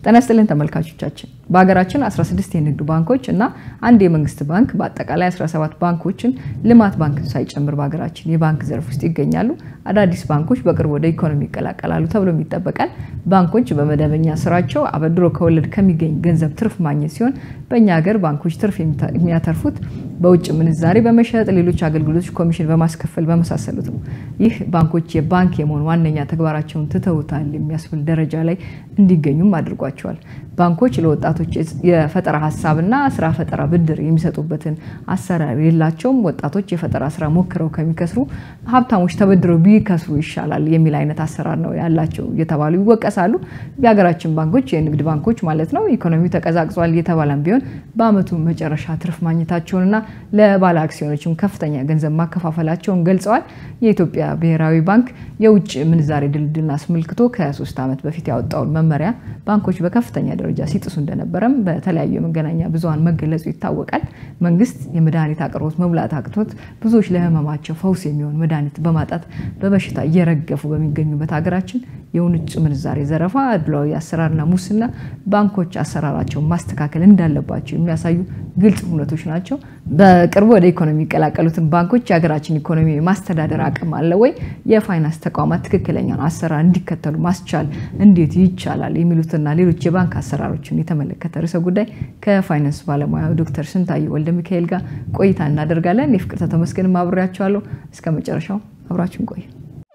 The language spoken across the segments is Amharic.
ጤና ይስጥልን ተመልካቾቻችን። በሀገራችን 16 የንግድ ባንኮች እና አንድ የመንግስት ባንክ በአጠቃላይ 17 ባንኮችን ልማት ባንክን ሳይጨምር በሀገራችን የባንክ ዘርፍ ውስጥ ይገኛሉ። አዳዲስ ባንኮች በቅርብ ወደ ኢኮኖሚ ይቀላቀላሉ ተብሎም ይጠበቃል። ባንኮች በመደበኛ ስራቸው አበድሮ ከወለድ ከሚገኝ ገንዘብ ትርፍ ማግኘት ሲሆን በእኛ ሀገር ባንኮች ትርፍ የሚያተርፉት በውጭ ምንዛሬ በመሸጥ ሌሎች አገልግሎቶች ኮሚሽን በማስከፈል በመሳሰሉት ነው። ይህ ባንኮች የባንክ የመሆን ዋነኛ ተግባራቸውን ትተውታል የሚያስብል ደረጃ ላይ እንዲገኙም አድርጓቸዋል። ባንኮች ለወጣቶች የፈጠራ ሀሳብና ስራ ፈጠራ ብድር የሚሰጡበትን አሰራር የላቸውም። ወጣቶች የፈጠራ ስራ ሞክረው ከሚከስሩ ሀብታሞች ተበድረው ቢከስሩ ይሻላል የሚል አይነት አሰራር ነው ያላቸው እየተባሉ ይወቀሳሉ። የሀገራችን ባንኮች የንግድ ባንኮች ማለት ነው ኢኮኖሚው ተቀዛቅዟል እየተባለም ቢሆን በአመቱ መጨረሻ ትርፍ ማግኘታቸውንና ለባለ አክሲዮኖችም ከፍተኛ ገንዘብ ማከፋፈላቸውን ገልጸዋል። የኢትዮጵያ ብሔራዊ ባንክ የውጭ ምንዛሬ ድልድልን አስመልክቶ ከሶስት ዓመት በፊት ያወጣውን መመሪያ ባንኮች በከፍተኛ ደረጃ ሲጥሱ እንደነበረም በተለያዩ የመገናኛ ብዙኃን መገለጹ ይታወቃል። መንግስት የመድኃኒት አቅርቦት መሙላት አቅቶት ብዙዎች ለህመማቸው ፈውስ የሚሆን መድኃኒት በማጣት በበሽታ እየረገፉ በሚገኙበት ሀገራችን የውጭ ምንዛሬ ዘረፋ፣ አድሏዊ አሰራርና ሙስና ባንኮች አሰራራቸውን ማስተካከል እንዳለባቸው የሚያሳዩ ግልጽ እውነቶች ናቸው። በቅርቡ ወደ ኢኮኖሚ የሚቀላቀሉትን ባንኮች የሀገራችን ኢኮኖሚ የማስተዳደር አቅም አለ ወይ? የፋይናንስ ተቋማት ትክክለኛውን አሰራር እንዲከተሉ ማስቻል እንዴት ይቻላል? የሚሉትና ሌሎች የባንክ አሰራሮችን የተመለከተ ርዕሰ ጉዳይ ከፋይናንስ ባለሙያ ዶክተር ስንታየሁ ወልደ ሚካኤል ጋር ቆይታ እናደርጋለን። የፍቅርተ ተመስገን አብሬያቸዋለሁ። እስከ መጨረሻው አብራችን ቆዩ።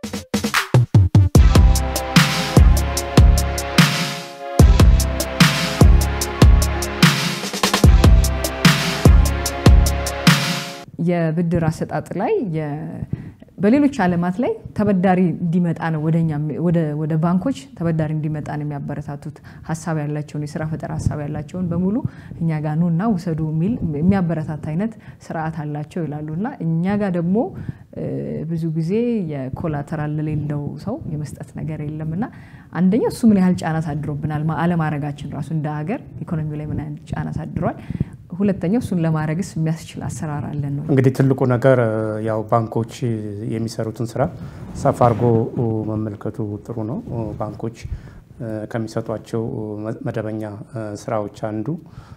የብድር አሰጣጥ ላይ በሌሎች ዓለማት ላይ ተበዳሪ እንዲመጣ ነው ወደ ባንኮች ተበዳሪ እንዲመጣ ነው የሚያበረታቱት። ሀሳብ ያላቸውን የስራ ፈጠራ ሀሳብ ያላቸውን በሙሉ እኛ ጋር ኑ እና ውሰዱ የሚል የሚያበረታታ አይነት ስርዓት አላቸው ይላሉ እና እኛ ጋር ደግሞ ብዙ ጊዜ የኮላተራል ለሌለው ሰው የመስጠት ነገር የለም እና አንደኛው እሱ ምን ያህል ጫና አሳድሮብናል፣ አለማድረጋችን ራሱ እንደ ሀገር ኢኮኖሚው ላይ ምን ያህል ጫና አሳድሯል። ሁለተኛው እሱን ለማድረግስ የሚያስችል አሰራር አለን ነው። እንግዲህ ትልቁ ነገር ያው ባንኮች የሚሰሩትን ስራ ሰፋ አድርጎ መመልከቱ ጥሩ ነው። ባንኮች ከሚሰጧቸው መደበኛ ስራዎች አንዱ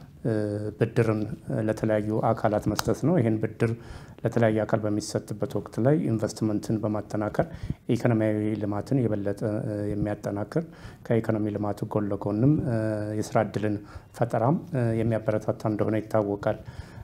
ብድርን ለተለያዩ አካላት መስጠት ነው። ይህን ብድር ለተለያየ አካል በሚሰጥበት ወቅት ላይ ኢንቨስትመንትን በማጠናከር ኢኮኖሚያዊ ልማትን የበለጠ የሚያጠናክር ከኢኮኖሚ ልማቱ ጎን ለጎንም የስራ እድልን ፈጠራም የሚያበረታታ እንደሆነ ይታወቃል።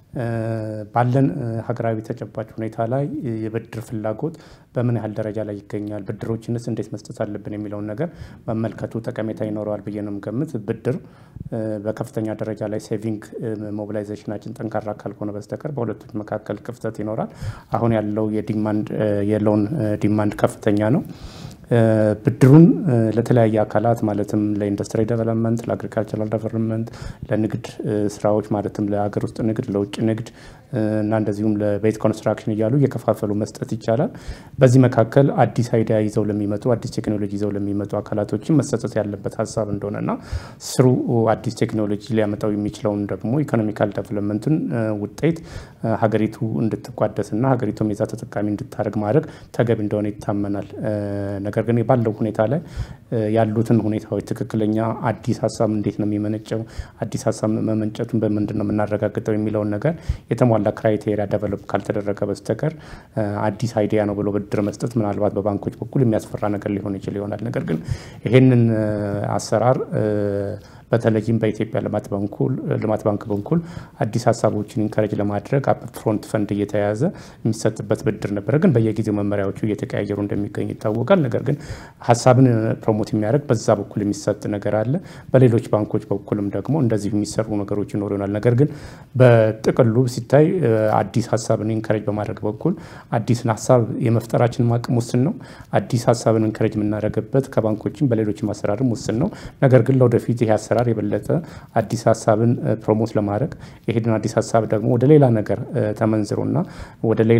ባለን ሀገራዊ ተጨባጭ ሁኔታ ላይ የብድር ፍላጎት በምን ያህል ደረጃ ላይ ይገኛል፣ ብድሮችንስ እንዴት መስጠት አለብን የሚለውን ነገር መመልከቱ ጠቀሜታ ይኖረዋል ብዬ ነው የምገምት። ብድር በከፍተኛ ደረጃ ላይ ሴቪንግ ሞቢላይዜሽናችን ጠንካራ ካልሆነ በስተቀር በሁለቶች መካከል ክፍተት ይኖራል። አሁን ያለው የዲማንድ የሎን ዲማንድ ከፍተኛ ነው። ብድሩን ለተለያየ አካላት ማለትም ለኢንዱስትሪ ዴቨሎፕመንት፣ ለአግሪካልቸራል ዴቨሎፕመንት፣ ለንግድ ስራዎች ማለትም ለሀገር ውስጥ ንግድ፣ ለውጭ ንግድ እና እንደዚሁም ለቤት ኮንስትራክሽን እያሉ እየከፋፈሉ መስጠት ይቻላል። በዚህ መካከል አዲስ አይዲያ ይዘው ለሚመጡ አዲስ ቴክኖሎጂ ይዘው ለሚመጡ አካላቶችን መሰጠት ያለበት ሀሳብ እንደሆነና ስሩ አዲስ ቴክኖሎጂ ሊያመጣው የሚችለውን ደግሞ ኢኮኖሚካል ዴቨሎፕመንትን ውጤት ሀገሪቱ እንድትቋደስና ሀገሪቱም የዛ ተጠቃሚ እንድታደርግ ማድረግ ተገቢ እንደሆነ ይታመናል። ነገር ግን ባለው ሁኔታ ላይ ያሉትን ሁኔታዎች ትክክለኛ አዲስ ሀሳብ እንዴት ነው የሚመነጨው፣ አዲስ ሀሳብ መመንጨቱን በምንድን ነው የምናረጋግጠው የሚለውን ነገር የተሟላ ክራይቴሪያ ደቨሎፕ ካልተደረገ በስተቀር አዲስ አይዲያ ነው ብሎ ብድር መስጠት ምናልባት በባንኮች በኩል የሚያስፈራ ነገር ሊሆን ይችል ይሆናል። ነገር ግን ይሄንን አሰራር በተለይም በኢትዮጵያ ልማት ባንክ በኩል አዲስ ሀሳቦችን ኢንከረጅ ለማድረግ አፕ ፍሮንት ፈንድ እየተያዘ የሚሰጥበት ብድር ነበረ። ግን በየጊዜው መመሪያዎቹ እየተቀያየሩ እንደሚገኝ ይታወቃል። ነገር ግን ሀሳብን ፕሮሞት የሚያደርግ በዛ በኩል የሚሰጥ ነገር አለ። በሌሎች ባንኮች በኩልም ደግሞ እንደዚሁ የሚሰሩ ነገሮች ይኖሩ ይሆናል። ነገር ግን በጥቅሉ ሲታይ አዲስ ሀሳብን ኢንከረጅ በማድረግ በኩል አዲስን ሀሳብ የመፍጠራችን አቅም ውስን ነው። አዲስ ሀሳብን ኢንከረጅ የምናደርግበት ከባንኮችም በሌሎችም አሰራርም ውስን ነው። ነገር ግን ለወደፊት ይህ አሰራር የበለጠ አዲስ ሀሳብን ፕሮሞት ለማድረግ ይሄንን አዲስ ሀሳብ ደግሞ ወደ ሌላ ነገር ተመንዝሮና ወደ ሌላ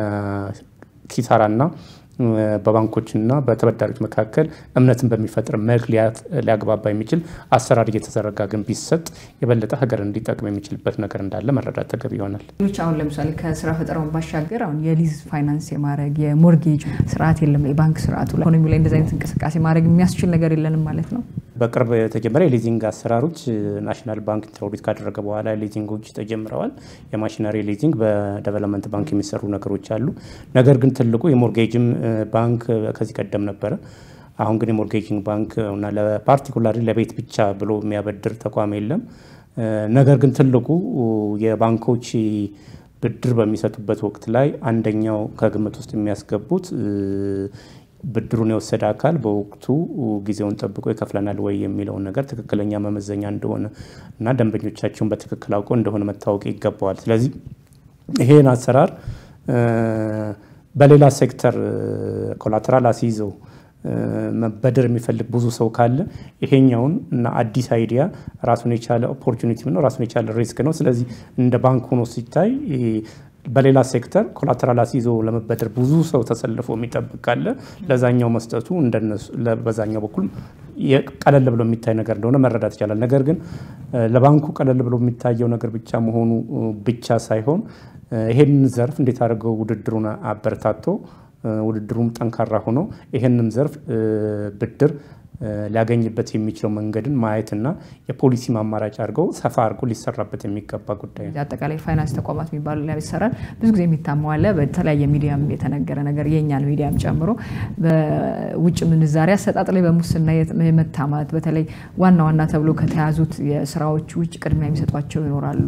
ኪሳራና በባንኮችና በተበዳሪዎች መካከል እምነትን በሚፈጥር መልክ ሊያግባባ የሚችል አሰራር እየተዘረጋ ግን ቢሰጥ የበለጠ ሀገር እንዲጠቅም የሚችልበት ነገር እንዳለ መረዳት ተገቢ ይሆናል። ሌሎች አሁን ለምሳሌ ከስራ ፈጠራውን ባሻገር አሁን የሊዝ ፋይናንስ የማድረግ የሞርጌጅ ስርዓት የለም። የባንክ ስርዓቱ ኢኮኖሚ ላይ እንደዚህ አይነት እንቅስቃሴ ማድረግ የሚያስችል ነገር የለንም ማለት ነው። በቅርብ የተጀመረ የሊዚንግ አሰራሮች ናሽናል ባንክ ኢንትሮዲት ካደረገ በኋላ ሊዚንጎች ተጀምረዋል። የማሽነሪ ሊዚንግ በዴቨሎፕመንት ባንክ የሚሰሩ ነገሮች አሉ። ነገር ግን ትልቁ የሞርጌጅም ባንክ ከዚህ ቀደም ነበረ። አሁን ግን የሞርጌጂንግ ባንክ እና ለፓርቲኩላሪ ለቤት ብቻ ብሎ የሚያበድር ተቋም የለም። ነገር ግን ትልቁ የባንኮች ብድር በሚሰጡበት ወቅት ላይ አንደኛው ከግምት ውስጥ የሚያስገቡት ብድሩን የወሰደ አካል በወቅቱ ጊዜውን ጠብቆ ይከፍለናል ወይ የሚለውን ነገር ትክክለኛ መመዘኛ እንደሆነ እና ደንበኞቻቸውን በትክክል አውቀው እንደሆነ መታወቅ ይገባዋል። ስለዚህ ይሄን አሰራር በሌላ ሴክተር ኮላተራል አስይዘው መበደር የሚፈልግ ብዙ ሰው ካለ ይሄኛውን እና አዲስ አይዲያ ራሱን የቻለ ኦፖርቹኒቲ ነው፣ ራሱን የቻለ ሪስክ ነው። ስለዚህ እንደ ባንክ ሆኖ ሲታይ በሌላ ሴክተር ኮላተራል አስይዞ ለመበደር ብዙ ሰው ተሰልፎ የሚጠብቅ ካለ ለዛኛው መስጠቱ በዛኛው በኩል ቀለል ብሎ የሚታይ ነገር እንደሆነ መረዳት ይቻላል። ነገር ግን ለባንኩ ቀለል ብሎ የሚታየው ነገር ብቻ መሆኑ ብቻ ሳይሆን ይሄንን ዘርፍ እንዴት አድርገው ውድድሩን አበረታቶ ውድድሩም ጠንካራ ሆኖ ይህንም ዘርፍ ብድር ሊያገኝበት የሚችለው መንገድን ማየትና የፖሊሲ አማራጭ አድርገው ሰፋ አድርጎ ሊሰራበት የሚገባ ጉዳይ ነው። አጠቃላይ ፋይናንስ ተቋማት የሚባሉ ላይ ይሰራል። ብዙ ጊዜ የሚታማው አለ። በተለያየ ሚዲያም የተነገረ ነገር የእኛን ሚዲያም ጨምሮ በውጭ ምንዛሪ አሰጣጥ ላይ በሙስና የመታማት በተለይ ዋና ዋና ተብሎ ከተያዙት የስራዎች ውጭ ቅድሚያ የሚሰጧቸው ይኖራሉ።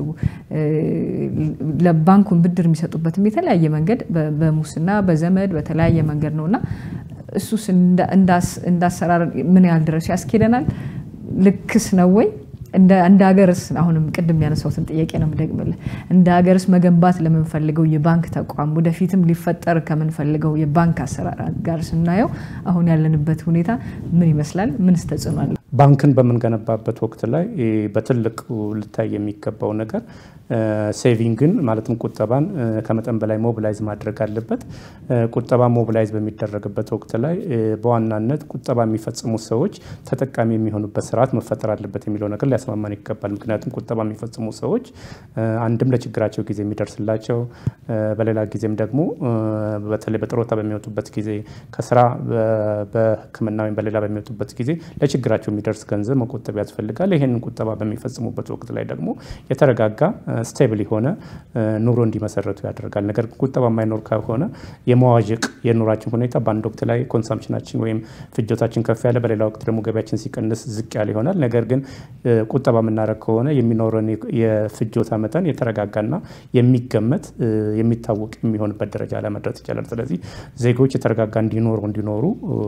ለባንኩን ብድር የሚሰጡበትም የተለያየ መንገድ በሙስና በዘመድ በተለያየ መንገድ ነው እና እሱስ እንዳሰራር ምን ያህል ድረስ ያስኬደናል? ልክስ ነው ወይ? እንደ ሀገርስ አሁንም ቅድም ያነሳሁትን ጥያቄ ነው የምደግምልህ። እንደ ሀገርስ መገንባት ለምንፈልገው የባንክ ተቋም ወደፊትም ሊፈጠር ከምንፈልገው የባንክ አሰራር ጋር ስናየው አሁን ያለንበት ሁኔታ ምን ይመስላል? ምንስ ተጽዕኖ አለ? ባንክን በምንገነባበት ወቅት ላይ በትልቅ ልታይ የሚገባው ነገር ሴቪንግን ማለትም ቁጠባን ከመጠን በላይ ሞቢላይዝ ማድረግ አለበት። ቁጠባ ሞቢላይዝ በሚደረግበት ወቅት ላይ በዋናነት ቁጠባ የሚፈጽሙ ሰዎች ተጠቃሚ የሚሆኑበት ስርዓት መፈጠር አለበት የሚለው ነገር ሊያስማማን ይገባል። ምክንያቱም ቁጠባ የሚፈጽሙ ሰዎች አንድም ለችግራቸው ጊዜ የሚደርስላቸው፣ በሌላ ጊዜም ደግሞ በተለይ በጥሮታ በሚወጡበት ጊዜ ከስራ በሕክምና ወይም በሌላ በሚወጡበት ጊዜ ለችግራቸው የሚደርስ ገንዘብ መቆጠብ ያስፈልጋል። ይህንን ቁጠባ በሚፈጽሙበት ወቅት ላይ ደግሞ የተረጋጋ ስቴብል የሆነ ኑሮ እንዲመሰረቱ ያደርጋል። ነገር ግን ቁጠባ የማይኖር ከሆነ የመዋዠቅ የኑራችን ሁኔታ በአንድ ወቅት ላይ ኮንሳምፕሽናችን ወይም ፍጆታችን ከፍ ያለ፣ በሌላ ወቅት ደግሞ ገቢያችን ሲቀንስ ዝቅ ያለ ይሆናል። ነገር ግን ቁጠባ የምናደርግ ከሆነ የሚኖረን የፍጆታ መጠን የተረጋጋና የሚገመት የሚታወቅ የሚሆንበት ደረጃ ላይ መድረስ ይቻላል። ስለዚህ ዜጎች የተረጋጋ እንዲኖሩ እንዲኖሩ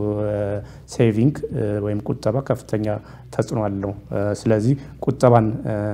ሴቪንግ ወይም ቁጠባ ከፍተኛ ተጽዕኖ አለው። ስለዚህ ቁጠባን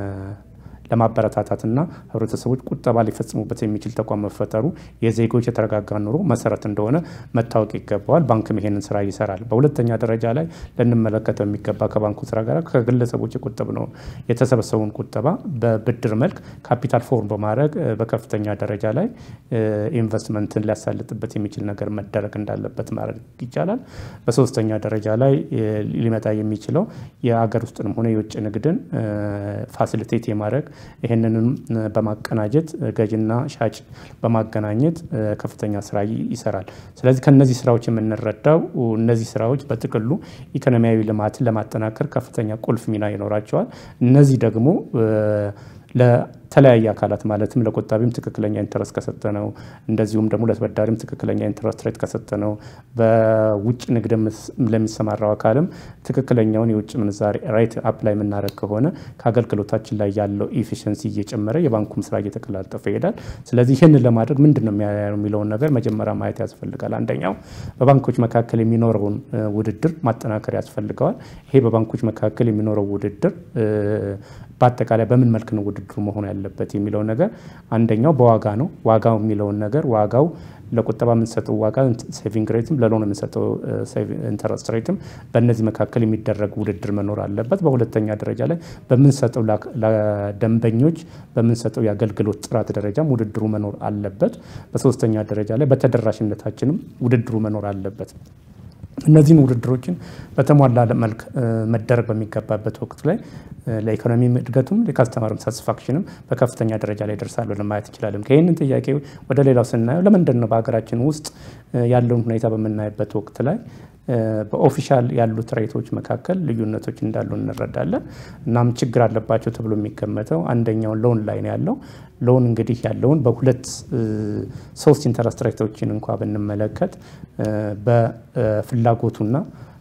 ለማበረታታትና ህብረተሰቦች ቁጠባ ሊፈጽሙበት የሚችል ተቋም መፈጠሩ የዜጎች የተረጋጋ ኑሮ መሰረት እንደሆነ መታወቅ ይገባዋል። ባንክም ይሄንን ስራ ይሰራል። በሁለተኛ ደረጃ ላይ ልንመለከተው የሚገባ ከባንኩ ስራ ጋር ከግለሰቦች የቆጠብነው የተሰበሰቡን ቁጠባ በብድር መልክ ካፒታል ፎርም በማድረግ በከፍተኛ ደረጃ ላይ ኢንቨስትመንትን ሊያሳልጥበት የሚችል ነገር መደረግ እንዳለበት ማድረግ ይቻላል። በሶስተኛ ደረጃ ላይ ሊመጣ የሚችለው የአገር ውስጥንም ሆነ የውጭ ንግድን ፋሲሊቴት የማድረግ ይህንንም በማቀናጀት ገዥና ሻጭ በማገናኘት ከፍተኛ ስራ ይሰራል። ስለዚህ ከነዚህ ስራዎች የምንረዳው እነዚህ ስራዎች በጥቅሉ ኢኮኖሚያዊ ልማትን ለማጠናከር ከፍተኛ ቁልፍ ሚና ይኖራቸዋል። እነዚህ ደግሞ ለተለያየ አካላት ማለትም ለቆጣቢም ትክክለኛ ኢንተረስት ከሰጠ ነው፣ እንደዚሁም ደግሞ ለተበዳሪም ትክክለኛ ኢንተረስት ሬት ከሰጠ ነው፣ በውጭ ንግድ ለሚሰማራው አካልም ትክክለኛውን የውጭ ምንዛሬ ሬት አፕላይ የምናደርግ ከሆነ ከአገልግሎታችን ላይ ያለው ኢፊሽንሲ እየጨመረ የባንኩም ስራ እየተቀላጠፈ ይሄዳል። ስለዚህ ይህንን ለማድረግ ምንድን ነው የሚለውን ነገር መጀመሪያ ማየት ያስፈልጋል። አንደኛው በባንኮች መካከል የሚኖረውን ውድድር ማጠናከር ያስፈልገዋል። ይሄ በባንኮች መካከል የሚኖረው ውድድር በአጠቃላይ በምን መልክ ነው ውድድሩ መሆን ያለበት የሚለው ነገር አንደኛው በዋጋ ነው። ዋጋው የሚለውን ነገር ዋጋው ለቁጠባ የምንሰጠው ዋጋ ሴቪንግ ሬትም ለሎን የምንሰጠው ኢንተረስት ሬትም በእነዚህ መካከል የሚደረግ ውድድር መኖር አለበት። በሁለተኛ ደረጃ ላይ በምንሰጠው ለደንበኞች በምንሰጠው የአገልግሎት ጥራት ደረጃም ውድድሩ መኖር አለበት። በሶስተኛ ደረጃ ላይ በተደራሽነታችንም ውድድሩ መኖር አለበት። እነዚህን ውድድሮችን በተሟላ መልክ መደረግ በሚገባበት ወቅት ላይ ለኢኮኖሚ እድገቱም ለካስተመርም ሳቲስፋክሽንም በከፍተኛ ደረጃ ላይ ደርሳሉ ለማየት እንችላለን። ከይህንን ጥያቄ ወደ ሌላው ስናየው ለምንድን ነው በሀገራችን ውስጥ ያለውን ሁኔታ በምናይበት ወቅት ላይ በኦፊሻል ያሉት ሬቶች መካከል ልዩነቶች እንዳሉ እንረዳለን። እናም ችግር አለባቸው ተብሎ የሚገመተው አንደኛው ሎን ላይ ነው ያለው። ሎን እንግዲህ ያለውን በሁለት ሶስት ኢንተረስት ሬቶችን እንኳ ብንመለከት በፍላጎቱና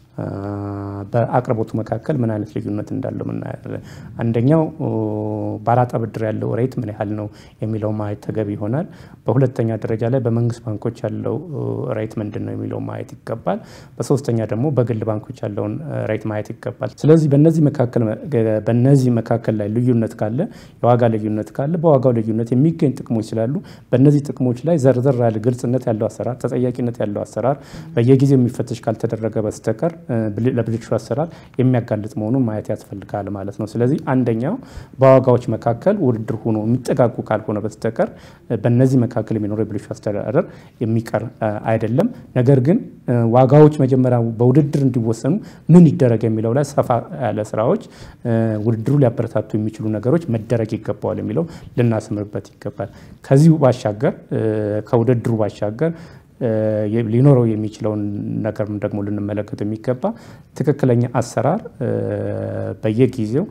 በአቅርቦቱ መካከል ምን አይነት ልዩነት እንዳለው እናያለን። አንደኛው በአራጣ ብድር ያለው ሬት ምን ያህል ነው የሚለው ማየት ተገቢ ይሆናል። በሁለተኛ ደረጃ ላይ በመንግስት ባንኮች ያለው ሬት ምንድን ነው የሚለው ማየት ይገባል። በሶስተኛ ደግሞ በግል ባንኮች ያለውን ሬት ማየት ይገባል። ስለዚህ በነዚህ መካከል በነዚህ መካከል ላይ ልዩነት ካለ የዋጋ ልዩነት ካለ በዋጋው ልዩነት የሚገኝ ጥቅሞች ስላሉ በእነዚህ ጥቅሞች ላይ ዘርዘር ያለ ግልጽነት ያለው አሰራር፣ ተጠያቂነት ያለው አሰራር በየጊዜው የሚፈተሽ ካልተደረገ በስተቀር ለብልሹ አሰራር የሚያጋልጥ መሆኑን ማየት ያስፈልጋል ማለት ነው። ስለዚህ አንደኛው በዋጋዎች መካከል ውድድር ሆኖ የሚጠጋጉ ካልሆነ በስተቀር በእነዚህ መካከል የሚኖረው የብልሹ አስተዳደር የሚቀር አይደለም። ነገር ግን ዋጋዎች መጀመሪያ በውድድር እንዲወሰኑ ምን ይደረግ የሚለው ላይ ሰፋ ያለ ስራዎች፣ ውድድሩ ሊያበረታቱ የሚችሉ ነገሮች መደረግ ይገባዋል የሚለው ልናስምርበት ይገባል። ከዚሁ ባሻገር ከውድድሩ ባሻገር ሊኖረው የሚችለውን ነገር ደግሞ ልንመለከት የሚገባ ትክክለኛ አሰራር በየጊዜው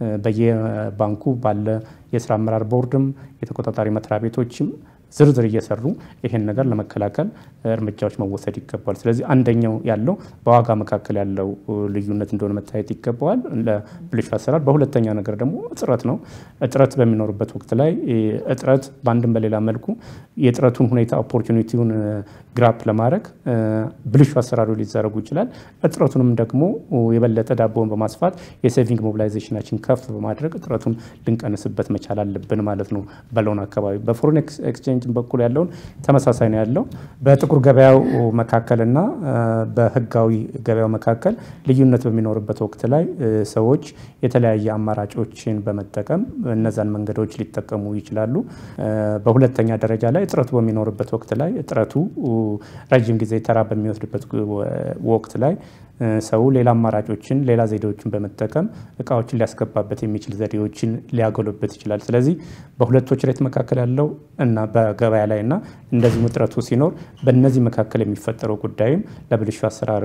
በየባንኩ ባለ የስራ አመራር ቦርድም የተቆጣጣሪ መስሪያ ቤቶችም ዝርዝር እየሰሩ ይሄን ነገር ለመከላከል እርምጃዎች መወሰድ ይገባል። ስለዚህ አንደኛው ያለው በዋጋ መካከል ያለው ልዩነት እንደሆነ መታየት ይገባዋል ለብልሹ አሰራር። በሁለተኛ ነገር ደግሞ እጥረት ነው። እጥረት በሚኖርበት ወቅት ላይ እጥረት በአንድም በሌላ መልኩ የእጥረቱን ሁኔታ ኦፖርቹኒቲውን ግራፕ ለማድረግ ብልሹ አሰራሩ ሊዘረጉ ይችላል። እጥረቱንም ደግሞ የበለጠ ዳቦውን በማስፋት የሴቪንግ ሞቢላይዜሽናችን ከፍ በማድረግ እጥረቱን ልንቀንስበት መቻል አለብን ማለት ነው። በሎን አካባቢ በፎሬን ኤክስቼንጅ በኩል ያለውን ተመሳሳይ ነው ያለው። በጥቁር ገበያው መካከልና በህጋዊ ገበያው መካከል ልዩነት በሚኖርበት ወቅት ላይ ሰዎች የተለያየ አማራጮችን በመጠቀም እነዛን መንገዶች ሊጠቀሙ ይችላሉ። በሁለተኛ ደረጃ ላይ እጥረቱ በሚኖርበት ወቅት ላይ እጥረቱ ረጅም ጊዜ ተራ በሚወስድበት ወቅት ላይ ሰው ሌላ አማራጮችን ሌላ ዘዴዎችን በመጠቀም እቃዎችን ሊያስገባበት የሚችል ዘዴዎችን ሊያጎሉበት ይችላል። ስለዚህ በሁለቶች ሬት መካከል ያለው እና በገበያ ላይ እና እንደዚሁም እጥረቱ ሲኖር በእነዚህ መካከል የሚፈጠረው ጉዳይም ለብልሹ አሰራር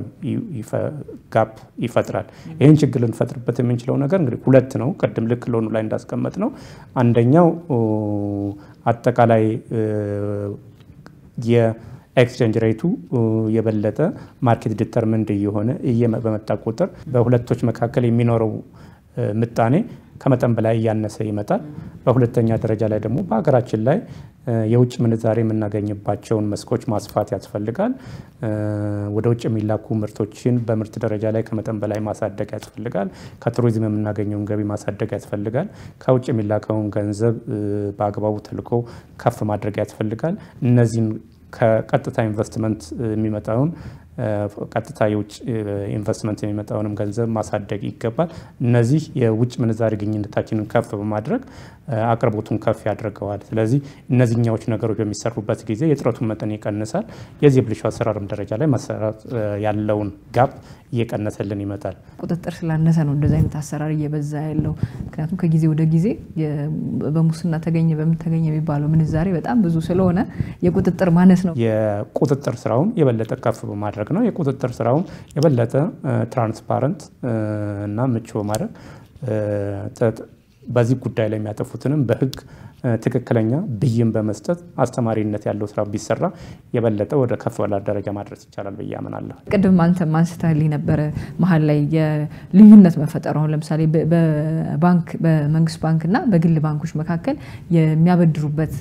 ጋፕ ይፈጥራል። ይህን ችግር ልንፈጥርበት የምንችለው ነገር እንግዲህ ሁለት ነው። ቅድም ልክ ሎኑ ላይ እንዳስቀመጥ ነው። አንደኛው አጠቃላይ ኤክስቼንጅ ሬቱ የበለጠ ማርኬት ዲተርምንድ እየሆነ በመጣ ቁጥር በሁለቶች መካከል የሚኖረው ምጣኔ ከመጠን በላይ እያነሰ ይመጣል። በሁለተኛ ደረጃ ላይ ደግሞ በሀገራችን ላይ የውጭ ምንዛሬ የምናገኝባቸውን መስኮች ማስፋት ያስፈልጋል። ወደ ውጭ የሚላኩ ምርቶችን በምርት ደረጃ ላይ ከመጠን በላይ ማሳደግ ያስፈልጋል። ከቱሪዝም የምናገኘውን ገቢ ማሳደግ ያስፈልጋል። ከውጭ የሚላከውን ገንዘብ በአግባቡ ተልኮ ከፍ ማድረግ ያስፈልጋል። እነዚህን ከቀጥታ ኢንቨስትመንት የሚመጣውን ቀጥታ የውጭ ኢንቨስትመንት የሚመጣውንም ገንዘብ ማሳደግ ይገባል። እነዚህ የውጭ ምንዛሪ ግኝነታችንን ከፍ በማድረግ አቅርቦቱን ከፍ ያደርገዋል። ስለዚህ እነዚህኛዎች ነገሮች በሚሰሩበት ጊዜ የጥረቱን መጠን ይቀንሳል። የዚህ የብልሹ አሰራርም ደረጃ ላይ መሰራት ያለውን ጋፕ እየቀነሰልን ይመጣል። ቁጥጥር ስላነሰ ነው እንደዚህ አይነት አሰራር እየበዛ ያለው። ምክንያቱም ከጊዜ ወደ ጊዜ በሙስና ተገኘ በምን ተገኘ የሚባለው ምንዛሬ በጣም ብዙ ስለሆነ የቁጥጥር ማነስ ነው። የቁጥጥር ስራውን የበለጠ ከፍ በማድረግ ነው። የቁጥጥር ስራውን የበለጠ ትራንስፓረንት እና ምቹ በማድረግ በዚህ ጉዳይ ላይ የሚያጠፉትንም በሕግ ትክክለኛ ብይን በመስጠት አስተማሪነት ያለው ስራ ቢሰራ የበለጠ ወደ ከፍ ባለ ደረጃ ማድረስ ይቻላል ብዬ አምናለሁ። ቅድም አንተ አንስተህልኝ ነበረ መሀል ላይ የልዩነት መፈጠሩ አሁን ለምሳሌ በባንክ በመንግስት ባንክና በግል ባንኮች መካከል የሚያበድሩበት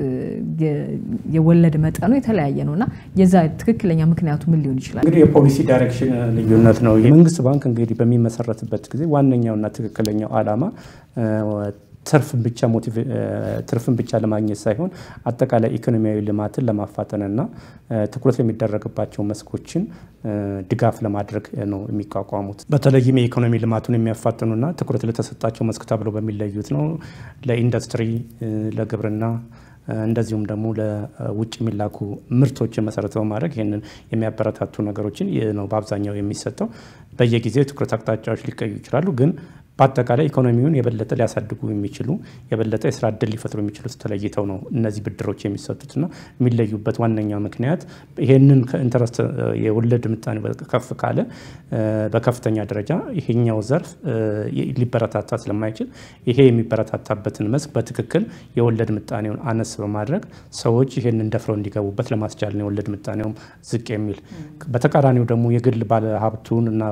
የወለድ መጠኑ የተለያየ ነው እና የዛ ትክክለኛ ምክንያቱ ምን ሊሆን ይችላል? እንግዲህ የፖሊሲ ዳይሬክሽን ልዩነት ነው። የመንግስት ባንክ እንግዲህ በሚመሰረትበት ጊዜ ዋነኛውና ትክክለኛው ዓላማ ትርፍን ብቻ ትርፍን ብቻ ለማግኘት ሳይሆን አጠቃላይ ኢኮኖሚያዊ ልማትን ለማፋጠንና ትኩረት የሚደረግባቸው መስኮችን ድጋፍ ለማድረግ ነው የሚቋቋሙት። በተለይም የኢኮኖሚ ልማቱን የሚያፋጥኑና ትኩረት ለተሰጣቸው መስክ ተብሎ በሚለዩት ነው ለኢንዱስትሪ፣ ለግብርና እንደዚሁም ደግሞ ለውጭ የሚላኩ ምርቶችን መሰረት በማድረግ ይህንን የሚያበረታቱ ነገሮችን ነው በአብዛኛው የሚሰጠው። በየጊዜው ትኩረት አቅጣጫዎች ሊቀዩ ይችላሉ ግን በአጠቃላይ ኢኮኖሚውን የበለጠ ሊያሳድጉ የሚችሉ የበለጠ የስራ እድል ሊፈጥሩ የሚችሉት ተለይተው ነው እነዚህ ብድሮች የሚሰጡትና የሚለዩበት ዋነኛ ምክንያት ይሄንን ከኢንተረስት የወለድ ምጣኔ ከፍ ካለ በከፍተኛ ደረጃ ይሄኛው ዘርፍ ሊበረታታ ስለማይችል ይሄ የሚበረታታበትን መስክ በትክክል የወለድ ምጣኔውን አነስ በማድረግ ሰዎች ይሄንን ደፍረው እንዲገቡበት ለማስቻል ነው የወለድ ምጣኔውም ዝቅ የሚል። በተቃራኒው ደግሞ የግል ባለሀብቱን እና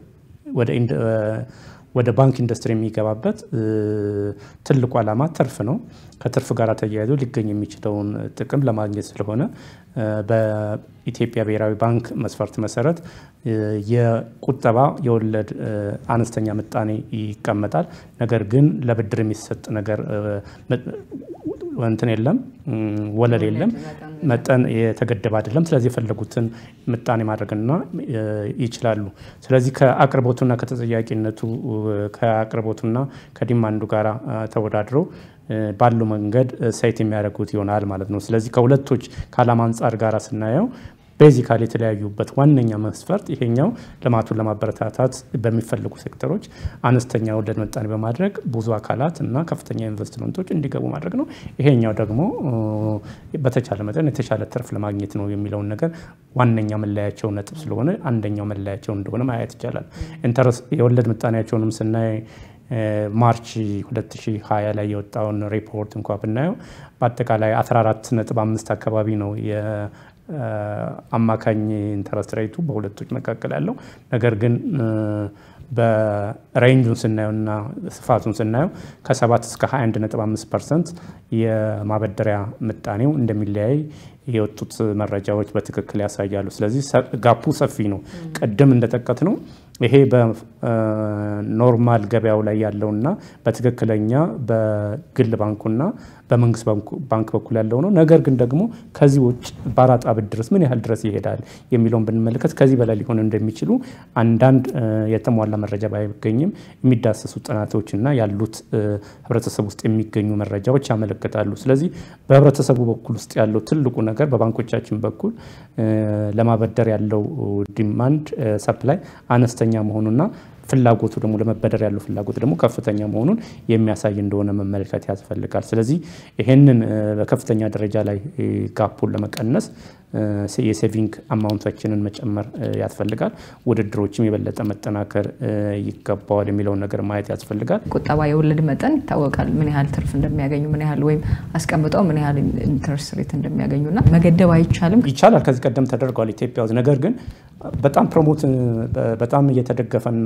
ወደ ባንክ ኢንዱስትሪ የሚገባበት ትልቁ ዓላማ ትርፍ ነው። ከትርፍ ጋር ተያይዞ ሊገኝ የሚችለውን ጥቅም ለማግኘት ስለሆነ በኢትዮጵያ ብሔራዊ ባንክ መስፈርት መሰረት የቁጠባ የወለድ አነስተኛ ምጣኔ ይቀመጣል። ነገር ግን ለብድር የሚሰጥ ነገር እንትን የለም፣ ወለል የለም፣ መጠን የተገደበ አይደለም። ስለዚህ የፈለጉትን ምጣኔ ማድረግና ይችላሉ። ስለዚህ ከአቅርቦቱና ከተጠያቂነቱ ከአቅርቦቱና ከዲማንዱ ጋር ተወዳድረው ባለው መንገድ ሳይት የሚያደርጉት ይሆናል ማለት ነው። ስለዚህ ከሁለቶች ከዓላማ አንጻር ጋር ስናየው ቤዚካሊ የተለያዩበት ዋነኛ መስፈርት ይሄኛው ልማቱን ለማበረታታት በሚፈልጉ ሴክተሮች አነስተኛ ወለድ ምጣኔ በማድረግ ብዙ አካላት እና ከፍተኛ ኢንቨስትመንቶች እንዲገቡ ማድረግ ነው። ይሄኛው ደግሞ በተቻለ መጠን የተሻለ ትርፍ ለማግኘት ነው የሚለውን ነገር ዋነኛ መለያቸው ነጥብ ስለሆነ አንደኛው መለያቸው እንደሆነ ማየት ይቻላል። የወለድ ምጣኔያቸውንም ስናይ ማርች 2020 ላይ የወጣውን ሪፖርት እንኳ ብናየው በአጠቃላይ 14 ነጥብ አምስት አካባቢ ነው አማካኝ ኢንተረስት ሬቱ በሁለቶች መካከል ያለው ነገር ግን በሬንጁን ስናየውና ስፋቱን ስናየው ከ7 እስከ 21.5 ፐርሰንት የማበደሪያ ምጣኔው እንደሚለያይ የወጡት መረጃዎች በትክክል ያሳያሉ። ስለዚህ ጋፑ ሰፊ ነው። ቅድም እንደጠቀት ነው ይሄ በኖርማል ገበያው ላይ ያለውና በትክክለኛ በግል ባንኩና በመንግስት ባንክ በኩል ያለው ነው። ነገር ግን ደግሞ ከዚህ ውጭ በአራጣ ብድርስ ምን ያህል ድረስ ይሄዳል የሚለውን ብንመለከት ከዚህ በላይ ሊሆን እንደሚችሉ አንዳንድ የተሟላ መረጃ ባይገኝም የሚዳሰሱ ጥናቶችና ያሉት ህብረተሰብ ውስጥ የሚገኙ መረጃዎች ያመለክታሉ። ስለዚህ በህብረተሰቡ በኩል ውስጥ ያለው ትልቁ ነገር በባንኮቻችን በኩል ለማበደር ያለው ዲማንድ ሰፕላይ አነስተኛ መሆኑና ፍላጎቱ ደግሞ ለመበደር ያለው ፍላጎት ደግሞ ከፍተኛ መሆኑን የሚያሳይ እንደሆነ መመልከት ያስፈልጋል። ስለዚህ ይሄንን በከፍተኛ ደረጃ ላይ ጋፑን ለመቀነስ የሴቪንግ አማውንታችንን መጨመር ያስፈልጋል። ውድድሮችም የበለጠ መጠናከር ይገባዋል የሚለውን ነገር ማየት ያስፈልጋል። ቁጠባ የወለድ መጠን ይታወቃል። ምን ያህል ትርፍ እንደሚያገኙ ምን ያህል ወይም አስቀምጠው ምን ያህል ኢንተረስት ሬት እንደሚያገኙና መገደብ አይቻልም። ይቻላል። ከዚህ ቀደም ተደርጓል ኢትዮጵያ ውስጥ። ነገር ግን በጣም ፕሮሞት በጣም እየተደገፈና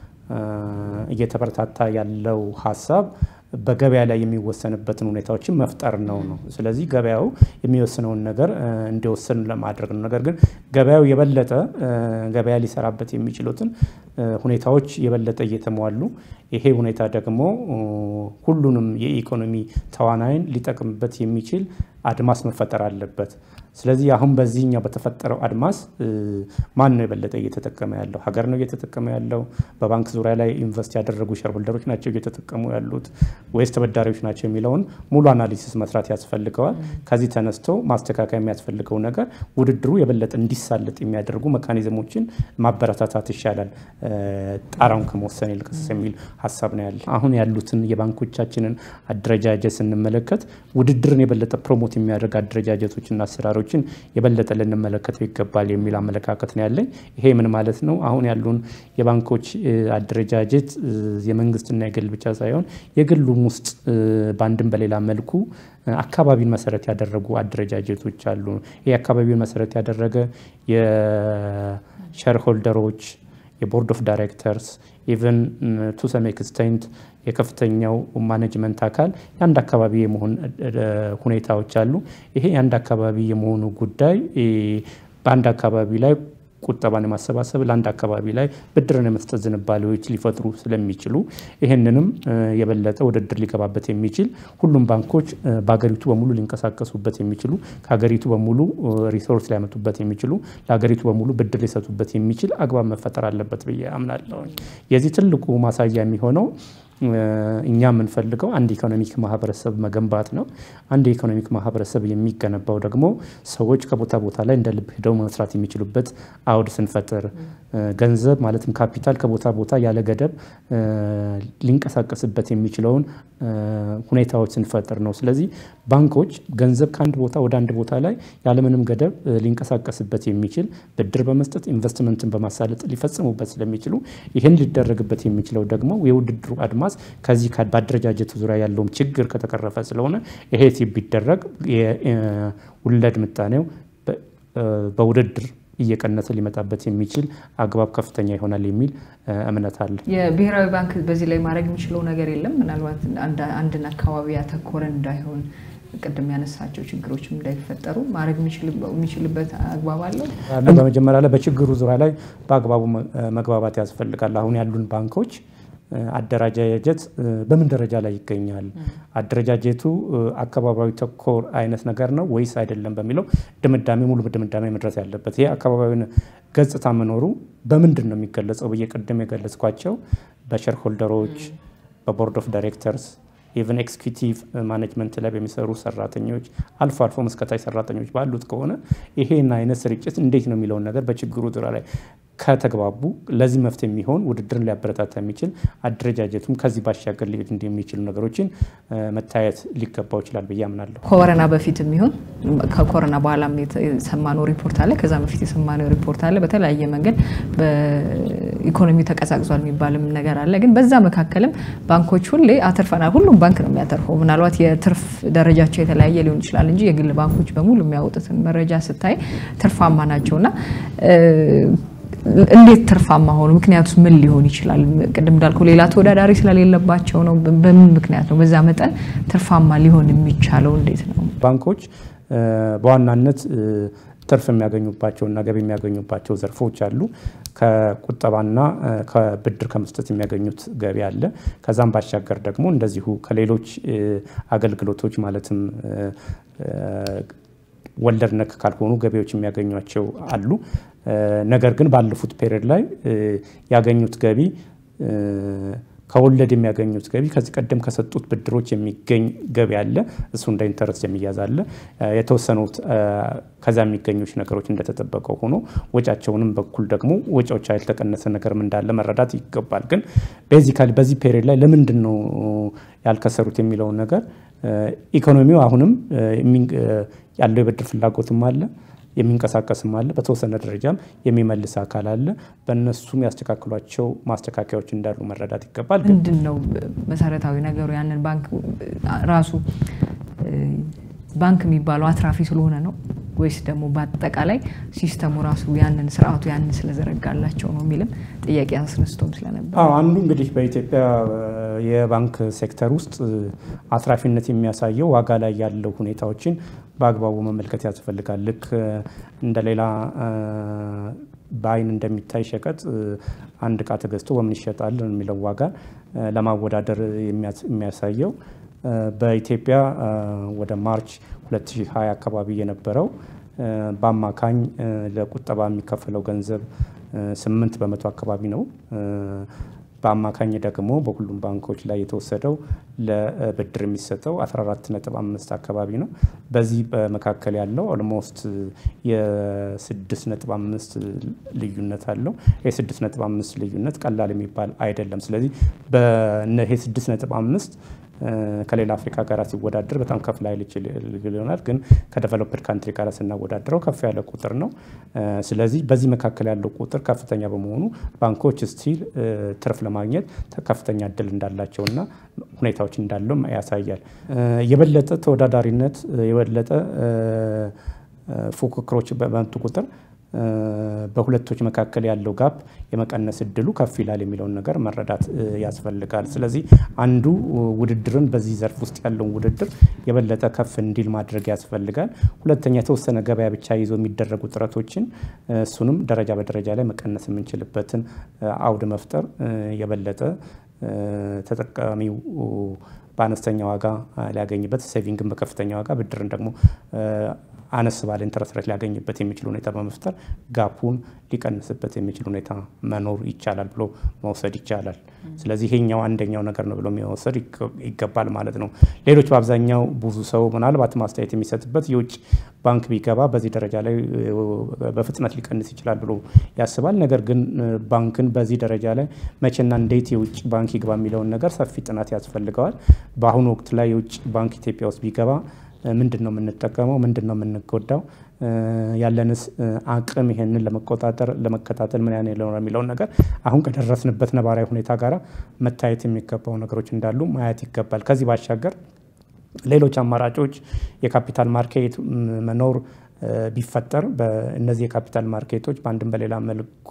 እየተበረታታ ያለው ሀሳብ በገበያ ላይ የሚወሰንበትን ሁኔታዎችን መፍጠር ነው ነው። ስለዚህ ገበያው የሚወስነውን ነገር እንዲወስን ለማድረግ ነው። ነገር ግን ገበያው የበለጠ ገበያ ሊሰራበት የሚችሉትን ሁኔታዎች የበለጠ እየተሟሉ ይሄ ሁኔታ ደግሞ ሁሉንም የኢኮኖሚ ተዋናይን ሊጠቅምበት የሚችል አድማስ መፈጠር አለበት። ስለዚህ አሁን በዚህኛው በተፈጠረው አድማስ ማን ነው የበለጠ እየተጠቀመ ያለው? ሀገር ነው እየተጠቀመ ያለው? በባንክ ዙሪያ ላይ ኢንቨስት ያደረጉ ሸርሆልደሮች ናቸው እየተጠቀሙ ያሉት ወይስ ተበዳሪዎች ናቸው የሚለውን ሙሉ አናሊሲስ መስራት ያስፈልገዋል። ከዚህ ተነስቶ ማስተካከያ የሚያስፈልገው ነገር ውድድሩ የበለጠ እንዲሳለጥ የሚያደርጉ መካኒዝሞችን ማበረታታት ይሻላል ጣራውን ከመወሰን ይልቅስ የሚል ሀሳብ ነው ያለ። አሁን ያሉትን የባንኮቻችንን አደረጃጀት ስንመለከት ውድድርን የበለጠ ፕሮሞት የሚያደርግ አደረጃጀቶችና አሰራሮችን የበለጠ ልንመለከተው ይገባል የሚል አመለካከት ነው ያለኝ። ይሄ ምን ማለት ነው? አሁን ያሉን የባንኮች አደረጃጀት የመንግስትና የግል ብቻ ሳይሆን የግሉም ውስጥ በአንድም በሌላ መልኩ አካባቢን መሰረት ያደረጉ አደረጃጀቶች አሉ። ይህ አካባቢውን መሰረት ያደረገ የሸርሆልደሮች የቦርድ ኦፍ ዳይሬክተርስ ኢቨን ቱ ሰም ኤክስቴንት የከፍተኛው ማኔጅመንት አካል የአንድ አካባቢ የመሆን ሁኔታዎች አሉ። ይሄ የአንድ አካባቢ የመሆኑ ጉዳይ በአንድ አካባቢ ላይ ቁጠባን የማሰባሰብ ለአንድ አካባቢ ላይ ብድርን የመስጠት ዝንባሌዎች ሊፈጥሩ ስለሚችሉ ይህንንም የበለጠ ውድድር ሊገባበት የሚችል ሁሉም ባንኮች በሀገሪቱ በሙሉ ሊንቀሳቀሱበት የሚችሉ ከሀገሪቱ በሙሉ ሪሶርስ ሊያመጡበት የሚችሉ ለሀገሪቱ በሙሉ ብድር ሊሰጡበት የሚችል አግባብ መፈጠር አለበት ብዬ አምናለሁ። የዚህ ትልቁ ማሳያ የሚሆነው እኛ የምንፈልገው አንድ ኢኮኖሚክ ማህበረሰብ መገንባት ነው። አንድ የኢኮኖሚክ ማህበረሰብ የሚገነባው ደግሞ ሰዎች ከቦታ ቦታ ላይ እንደ ልብ ሄደው መስራት የሚችሉበት አውድ ስንፈጥር፣ ገንዘብ ማለትም ካፒታል ከቦታ ቦታ ያለ ገደብ ሊንቀሳቀስበት የሚችለውን ሁኔታዎች ስንፈጥር ነው። ስለዚህ ባንኮች ገንዘብ ከአንድ ቦታ ወደ አንድ ቦታ ላይ ያለምንም ገደብ ሊንቀሳቀስበት የሚችል ብድር በመስጠት ኢንቨስትመንትን በማሳለጥ ሊፈጽሙበት ስለሚችሉ ይህን ሊደረግበት የሚችለው ደግሞ የውድድሩ አድማስ ከዚህ በአደረጃጀቱ ዙሪያ ያለውም ችግር ከተቀረፈ ስለሆነ ይሄ ቢደረግ የወለድ ምጣኔው በውድድር እየቀነሰ ሊመጣበት የሚችል አግባብ ከፍተኛ ይሆናል የሚል እምነት አለ። የብሔራዊ ባንክ በዚህ ላይ ማድረግ የሚችለው ነገር የለም። ምናልባት አንድን አካባቢ ያተኮረ እንዳይሆን ቅድም ያነሳቸው ችግሮችም እንዳይፈጠሩ ማድረግ የሚችልበት አግባብ አለው። በመጀመሪያ ላይ በችግሩ ዙሪያ ላይ በአግባቡ መግባባት ያስፈልጋል። አሁን ያሉን ባንኮች አደረጃጀት በምን ደረጃ ላይ ይገኛል? አደረጃጀቱ አካባቢያዊ ተኮር አይነት ነገር ነው ወይስ አይደለም በሚለው ድምዳሜ ሙሉ ድምዳሜ መድረስ ያለበት ይሄ አካባቢያዊ ገጽታ መኖሩ በምንድን ነው የሚገለጸው ብዬ ቅድም የገለጽኳቸው በሼር ሆልደሮች፣ በቦርድ ኦፍ ዳይሬክተርስ ኢቨን ኤክስኪዩቲቭ ማኔጅመንት ላይ በሚሰሩ ሰራተኞች አልፎ አልፎ መስከታች ሰራተኞች ባሉት ከሆነ ይሄን አይነት ስርጭት እንዴት ነው የሚለውን ነገር በችግሩ ዙሪያ ላይ ከተግባቡ ለዚህ መፍትሄ የሚሆን ውድድርን ሊያበረታታ የሚችል አደረጃጀቱም ከዚህ ባሻገር ሊሄድ እንደሚችሉ ነገሮችን መታየት ሊገባው ይችላል ብዬ አምናለሁ። ኮሮና በፊት የሚሆን ከኮሮና በኋላም የሰማነው ሪፖርት አለ። ከዛ በፊት የሰማነው ሪፖርት አለ። በተለያየ መንገድ በኢኮኖሚ ተቀዛቅዟል የሚባልም ነገር አለ። ግን በዛ መካከልም ባንኮች ሁሌ አትርፈናል። ሁሉም ባንክ ነው የሚያተርፈው። ምናልባት የትርፍ ደረጃቸው የተለያየ ሊሆን ይችላል እንጂ የግል ባንኮች በሙሉ የሚያወጡትን መረጃ ስታይ ትርፋማ ናቸውና እንዴት ትርፋማ ሆኑ? ምክንያቱስ ምን ሊሆን ይችላል? ቅድም እንዳልኩ ሌላ ተወዳዳሪ ስለሌለባቸው ነው። በምን ምክንያት ነው በዛ መጠን ትርፋማ ሊሆን የሚቻለው? እንዴት ነው? ባንኮች በዋናነት ትርፍ የሚያገኙባቸውና ገቢ የሚያገኙባቸው ዘርፎች አሉ። ከቁጠባና ከብድር ከመስጠት የሚያገኙት ገቢ አለ። ከዛም ባሻገር ደግሞ እንደዚሁ ከሌሎች አገልግሎቶች ማለትም ወለድ ነክ ካልሆኑ ገቢዎች የሚያገኟቸው አሉ። ነገር ግን ባለፉት ፔሪድ ላይ ያገኙት ገቢ ከወለድ የሚያገኙት ገቢ ከዚህ ቀደም ከሰጡት ብድሮች የሚገኝ ገቢ አለ። እሱ እንደ ኢንተረስት የሚያዝ አለ። የተወሰኑት ከዛ የሚገኙች ነገሮች እንደተጠበቀው ሆኖ ወጫቸውንም በኩል ደግሞ ወጪዎች ያልተቀነሰ ነገርም እንዳለ መረዳት ይገባል። ግን ቤዚካሊ በዚህ ፔሪድ ላይ ለምንድን ነው ያልከሰሩት የሚለውን ነገር ኢኮኖሚው አሁንም ያለው የብድር ፍላጎትም አለ የሚንቀሳቀስም አለ። በተወሰነ ደረጃም የሚመልስ አካል አለ። በእነሱም ያስተካክሏቸው ማስተካከያዎች እንዳሉ መረዳት ይገባል። ምንድን ነው መሰረታዊ ነገሩ? ያንን ባንክ ራሱ ባንክ የሚባለው አትራፊ ስለሆነ ነው ወይስ ደግሞ በአጠቃላይ ሲስተሙ ራሱ ያንን ስርዓቱ ያንን ስለዘረጋላቸው ነው የሚልም ጥያቄ አስነስቶም ስለነበር አንዱ እንግዲህ በኢትዮጵያ የባንክ ሴክተር ውስጥ አትራፊነት የሚያሳየው ዋጋ ላይ ያለው ሁኔታዎችን በአግባቡ መመልከት ያስፈልጋል። ልክ እንደ ሌላ በአይን እንደሚታይ ሸቀጥ አንድ እቃ ተገዝቶ በምን ይሸጣል የሚለው ዋጋ ለማወዳደር የሚያሳየው በኢትዮጵያ ወደ ማርች 2020 አካባቢ የነበረው በአማካኝ ለቁጠባ የሚከፈለው ገንዘብ ስምንት በመቶ አካባቢ ነው። በአማካኝ ደግሞ በሁሉም ባንኮች ላይ የተወሰደው ለብድር የሚሰጠው 14.5 አካባቢ ነው። በዚህ በመካከል ያለው ኦልሞስት የ6.5 ልዩነት አለው። የ6.5 ልዩነት ቀላል የሚባል አይደለም። ስለዚህ ይሄ 6.5 ከሌላ አፍሪካ ጋር ሲወዳደር በጣም ከፍ ላይል ይችል ይሆናል፣ ግን ከዴቨሎፕድ ካንትሪ ጋር ስናወዳድረው ከፍ ያለ ቁጥር ነው። ስለዚህ በዚህ መካከል ያለው ቁጥር ከፍተኛ በመሆኑ ባንኮች ስቲል ትርፍ ለማግኘት ከፍተኛ እድል እንዳላቸውና ሁኔታዎች እንዳለው ያሳያል። የበለጠ ተወዳዳሪነት የበለጠ ፉክክሮች በመጡ ቁጥር በሁለቶች መካከል ያለው ጋፕ የመቀነስ እድሉ ከፍ ይላል የሚለውን ነገር መረዳት ያስፈልጋል። ስለዚህ አንዱ ውድድርን በዚህ ዘርፍ ውስጥ ያለውን ውድድር የበለጠ ከፍ እንዲል ማድረግ ያስፈልጋል። ሁለተኛ የተወሰነ ገበያ ብቻ ይዞ የሚደረጉ ጥረቶችን እሱንም ደረጃ በደረጃ ላይ መቀነስ የምንችልበትን አውድ መፍጠር የበለጠ ተጠቃሚው በአነስተኛ ዋጋ ሊያገኝበት ሴቪንግን በከፍተኛ ዋጋ ብድርን ደግሞ አነስ ባለ ኢንተረስት ሬት ሊያገኝበት የሚችል ሁኔታ በመፍጠር ጋፑን ሊቀንስበት የሚችል ሁኔታ መኖር ይቻላል ብሎ መውሰድ ይቻላል። ስለዚህ ይሄኛው አንደኛው ነገር ነው ብሎ መውሰድ ይገባል ማለት ነው። ሌሎች በአብዛኛው ብዙ ሰው ምናልባት ማስተያየት የሚሰጥበት የውጭ ባንክ ቢገባ በዚህ ደረጃ ላይ በፍጥነት ሊቀንስ ይችላል ብሎ ያስባል። ነገር ግን ባንክን በዚህ ደረጃ ላይ መቼና እንዴት የውጭ ባንክ ይግባ የሚለውን ነገር ሰፊ ጥናት ያስፈልገዋል። በአሁኑ ወቅት ላይ የውጭ ባንክ ኢትዮጵያ ውስጥ ቢገባ ምንድን ነው የምንጠቀመው? ምንድን ነው የምንጎዳው? ያለንስ አቅም ይሄንን ለመቆጣጠር ለመከታተል ምን ያህል ነው የሚለውን ነገር አሁን ከደረስንበት ነባራዊ ሁኔታ ጋር መታየት የሚገባው ነገሮች እንዳሉ ማየት ይገባል። ከዚህ ባሻገር ሌሎች አማራጮች የካፒታል ማርኬት መኖር ቢፈጠር በእነዚህ የካፒታል ማርኬቶች በአንድም በሌላ መልኩ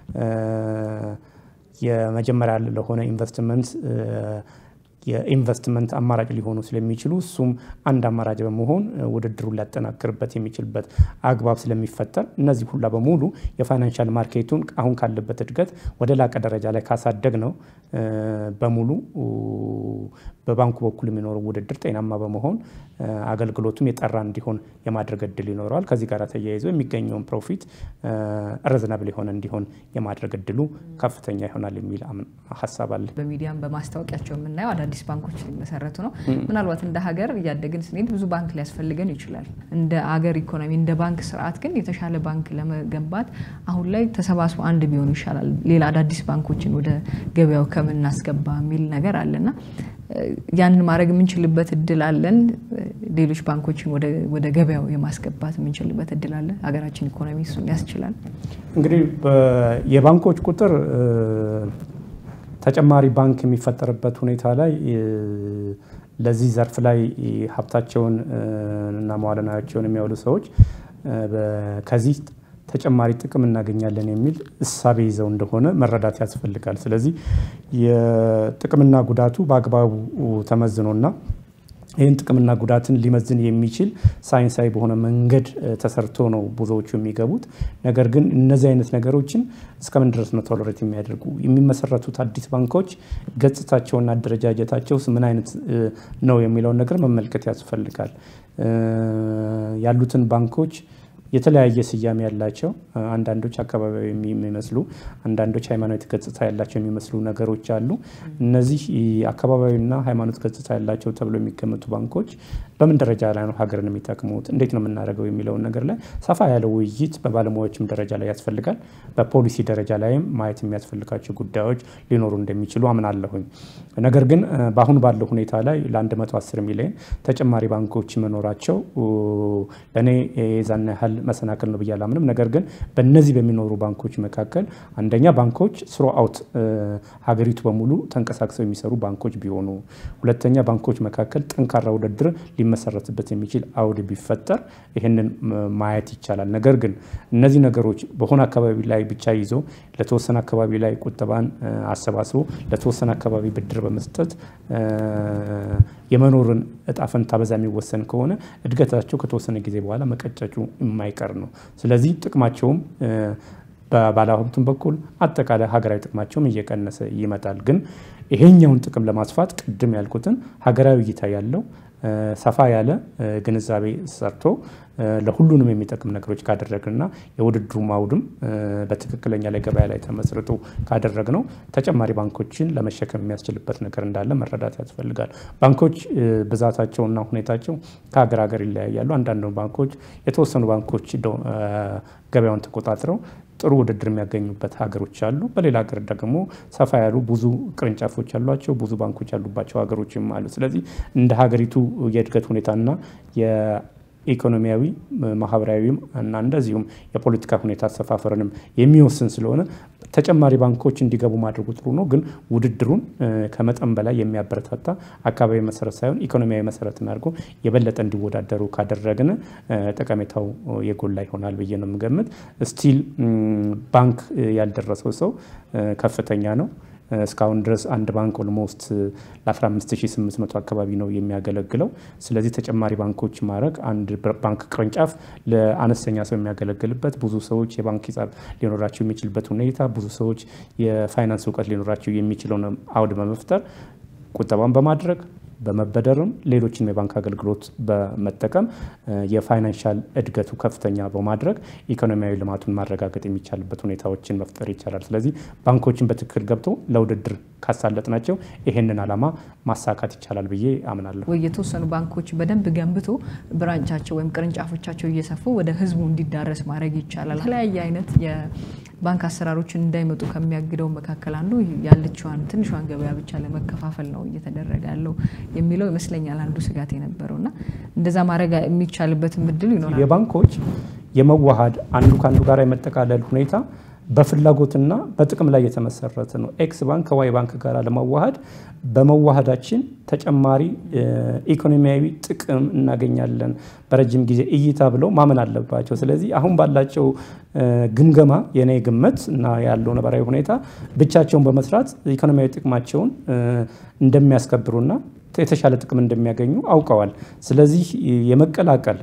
የመጀመሪያ ለሆነ ኢንቨስትመንት የኢንቨስትመንት አማራጭ ሊሆኑ ስለሚችሉ እሱም አንድ አማራጭ በመሆን ውድድሩን ሊያጠናክርበት የሚችልበት አግባብ ስለሚፈጠር እነዚህ ሁላ በሙሉ የፋይናንሻል ማርኬቱን አሁን ካለበት እድገት ወደ ላቀ ደረጃ ላይ ካሳደግ ነው በሙሉ በባንኩ በኩል የሚኖረው ውድድር ጤናማ በመሆን አገልግሎቱም የጠራ እንዲሆን የማድረግ እድል ይኖረዋል። ከዚህ ጋር ተያይዞ የሚገኘውን ፕሮፊት ረዝናብል የሆነ እንዲሆን የማድረግ እድሉ ከፍተኛ ይሆናል የሚል ሀሳብ አለ። በሚዲያም በማስታወቂያቸው የምናየው አዳዲስ ባንኮች ሊመሰረቱ ነው። ምናልባት እንደ ሀገር እያደግን ስንሄድ ብዙ ባንክ ሊያስፈልገን ይችላል። እንደ አገር ኢኮኖሚ፣ እንደ ባንክ ስርዓት ግን የተሻለ ባንክ ለመገንባት አሁን ላይ ተሰባስቦ አንድ ቢሆኑ ይሻላል፣ ሌላ አዳዲስ ባንኮችን ወደ ገበያው ከምናስገባ የሚል ነገር አለና ያንን ማድረግ የምንችልበት እድል አለን። ሌሎች ባንኮችን ወደ ገበያው የማስገባት የምንችልበት እድል አለ። ሀገራችን ኢኮኖሚ እሱን ያስችላል። እንግዲህ የባንኮች ቁጥር ተጨማሪ ባንክ የሚፈጠርበት ሁኔታ ላይ ለዚህ ዘርፍ ላይ ሀብታቸውን እና መዋለ ንዋያቸውን የሚያውሉ ሰዎች ከዚህ ተጨማሪ ጥቅም እናገኛለን የሚል እሳቤ ይዘው እንደሆነ መረዳት ያስፈልጋል። ስለዚህ የጥቅምና ጉዳቱ በአግባቡ ተመዝኖና ይህን ጥቅምና ጉዳትን ሊመዝን የሚችል ሳይንሳዊ በሆነ መንገድ ተሰርቶ ነው ብዙዎቹ የሚገቡት። ነገር ግን እነዚህ አይነት ነገሮችን እስከምን ድረስ ነው ቶለሬት የሚያደርጉ የሚመሰረቱት አዲስ ባንኮች ገጽታቸውና አደረጃጀታቸው ምን አይነት ነው የሚለውን ነገር መመልከት ያስፈልጋል። ያሉትን ባንኮች የተለያየ ስያሜ ያላቸው አንዳንዶች አካባቢያዊ የሚመስሉ አንዳንዶች ሃይማኖት ገጽታ ያላቸው የሚመስሉ ነገሮች አሉ። እነዚህ አካባቢያዊና ሃይማኖት ገጽታ ያላቸው ተብሎ የሚገመቱ ባንኮች በምን ደረጃ ላይ ነው ሀገርን የሚጠቅሙት፣ እንዴት ነው የምናደርገው የሚለውን ነገር ላይ ሰፋ ያለ ውይይት በባለሙያዎችም ደረጃ ላይ ያስፈልጋል። በፖሊሲ ደረጃ ላይም ማየት የሚያስፈልጋቸው ጉዳዮች ሊኖሩ እንደሚችሉ አምናለሁኝ። ነገር ግን በአሁኑ ባለው ሁኔታ ላይ ለ110 ሚሊዮን ተጨማሪ ባንኮች መኖራቸው ለእኔ የዛን ያህል መሰናክል ነው ብዬ አላምንም። ነገር ግን በእነዚህ በሚኖሩ ባንኮች መካከል አንደኛ ባንኮች ስሮ አውት ሀገሪቱ በሙሉ ተንቀሳቅሰው የሚሰሩ ባንኮች ቢሆኑ፣ ሁለተኛ ባንኮች መካከል ጠንካራ ውድድር ሊመሰረትበት የሚችል አውድ ቢፈጠር ይህንን ማየት ይቻላል። ነገር ግን እነዚህ ነገሮች በሆነ አካባቢ ላይ ብቻ ይዞ ለተወሰነ አካባቢ ላይ ቁጠባን አሰባስቦ ለተወሰነ አካባቢ ብድር በመስጠት የመኖርን እጣ ፈንታ በዛ የሚወሰን ከሆነ እድገታቸው ከተወሰነ ጊዜ በኋላ መቀጨጩ የማይቀር ነው። ስለዚህ ጥቅማቸውም በባለሀብቱም በኩል አጠቃላይ ሀገራዊ ጥቅማቸውም እየቀነሰ ይመጣል። ግን ይሄኛውን ጥቅም ለማስፋት ቅድም ያልኩትን ሀገራዊ እይታ ያለው ሰፋ ያለ ግንዛቤ ሰርቶ ለሁሉንም የሚጠቅም ነገሮች ካደረግንና የውድድሩ አውድም በትክክለኛ ላይ ገበያ ላይ ተመስርቶ ካደረግ ነው ተጨማሪ ባንኮችን ለመሸከም የሚያስችልበት ነገር እንዳለ መረዳት ያስፈልጋል። ባንኮች ብዛታቸውና ሁኔታቸው ከሀገር ሀገር ይለያያሉ። አንዳንድ ባንኮች የተወሰኑ ባንኮች ገበያውን ተቆጣጥረው ጥሩ ውድድር የሚያገኙበት ሀገሮች አሉ። በሌላ ሀገር ደግሞ ሰፋ ያሉ ብዙ ቅርንጫፎች ያሏቸው ብዙ ባንኮች ያሉባቸው ሀገሮችም አሉ። ስለዚህ እንደ ሀገሪቱ የእድገት ሁኔታና ኢኮኖሚያዊ ማህበራዊም እና እንደዚሁም የፖለቲካ ሁኔታ አሰፋፈርንም የሚወስን ስለሆነ ተጨማሪ ባንኮች እንዲገቡ ማድረጉ ጥሩ ነው። ግን ውድድሩን ከመጠን በላይ የሚያበረታታ አካባቢ መሰረት ሳይሆን ኢኮኖሚያዊ መሰረትን አድርጎ የበለጠ እንዲወዳደሩ ካደረግን ጠቀሜታው የጎላ ይሆናል ብዬ ነው የምገምት። ስቲል ባንክ ያልደረሰው ሰው ከፍተኛ ነው። እስካሁን ድረስ አንድ ባንክ ኦልሞስት ለ15800 አካባቢ ነው የሚያገለግለው። ስለዚህ ተጨማሪ ባንኮች ማድረግ አንድ ባንክ ቅርንጫፍ ለአነስተኛ ሰው የሚያገለግልበት ብዙ ሰዎች የባንክ ሂሳብ ሊኖራቸው የሚችልበት ሁኔታ ብዙ ሰዎች የፋይናንስ እውቀት ሊኖራቸው የሚችለውን አውድ በመፍጠር ቁጠባን በማድረግ በመበደርም ሌሎችንም የባንክ አገልግሎት በመጠቀም የፋይናንሻል እድገቱ ከፍተኛ በማድረግ ኢኮኖሚያዊ ልማቱን ማረጋገጥ የሚቻልበት ሁኔታዎችን መፍጠር ይቻላል። ስለዚህ ባንኮችን በትክክል ገብቶ ለውድድር ካሳለጥ ናቸው ይሄንን ዓላማ ማሳካት ይቻላል ብዬ አምናለሁ። ወይ የተወሰኑ ባንኮች በደንብ ገንብቶ ብራንቻቸው ወይም ቅርንጫፎቻቸው እየሰፉ ወደ ህዝቡ እንዲዳረስ ማድረግ ይቻላል። የተለያየ አይነት የባንክ አሰራሮችን እንዳይመጡ ከሚያግደው መካከል አንዱ ያለችዋን ትንሿን ገበያ ብቻ ለመከፋፈል ነው እየተደረገ ያለው የሚለው ይመስለኛል አንዱ ስጋት የነበረው እና እንደዛ ማድረግ የሚቻልበትም እድል ይኖራል። የባንኮች የመዋሃድ አንዱ ከአንዱ ጋር የመጠቃለል ሁኔታ በፍላጎትና በጥቅም ላይ የተመሰረተ ነው። ኤክስ ባንክ ከዋይ ባንክ ጋር ለመዋሃድ በመዋሃዳችን ተጨማሪ ኢኮኖሚያዊ ጥቅም እናገኛለን በረጅም ጊዜ እይታ ብለው ማመን አለባቸው። ስለዚህ አሁን ባላቸው ግምገማ የኔ ግምት እና ያለው ነባራዊ ሁኔታ ብቻቸውን በመስራት ኢኮኖሚያዊ ጥቅማቸውን እንደሚያስከብሩና የተሻለ ጥቅም እንደሚያገኙ አውቀዋል። ስለዚህ የመቀላቀል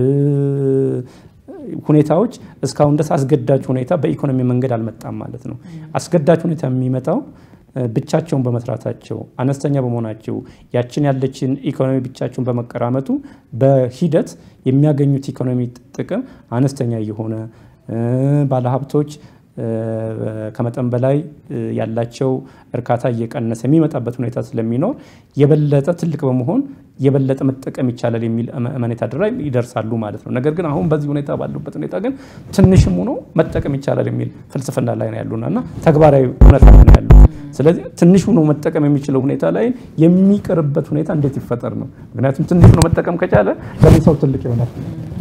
ሁኔታዎች እስካሁን ድረስ አስገዳጅ ሁኔታ በኢኮኖሚ መንገድ አልመጣም ማለት ነው። አስገዳጅ ሁኔታ የሚመጣው ብቻቸውን በመስራታቸው አነስተኛ በመሆናቸው ያችን ያለችን ኢኮኖሚ ብቻቸውን በመቀራመቱ በሂደት የሚያገኙት ኢኮኖሚ ጥቅም አነስተኛ የሆነ ባለሀብቶች ከመጠን በላይ ያላቸው እርካታ እየቀነሰ የሚመጣበት ሁኔታ ስለሚኖር የበለጠ ትልቅ በመሆን የበለጠ መጠቀም ይቻላል የሚል እመኔታ ላይ ይደርሳሉ ማለት ነው። ነገር ግን አሁን በዚህ ሁኔታ ባሉበት ሁኔታ ግን ትንሽም ሆኖ መጠቀም ይቻላል የሚል ፍልስፍና ላይ ነው ያሉና እና ተግባራዊ እውነታ ነው ያሉ። ስለዚህ ትንሽ ሆኖ መጠቀም የሚችለው ሁኔታ ላይ የሚቀርበት ሁኔታ እንዴት ይፈጠር ነው? ምክንያቱም ትንሽ ሆኖ መጠቀም ከቻለ ለምን ሰው ትልቅ ይሆናል?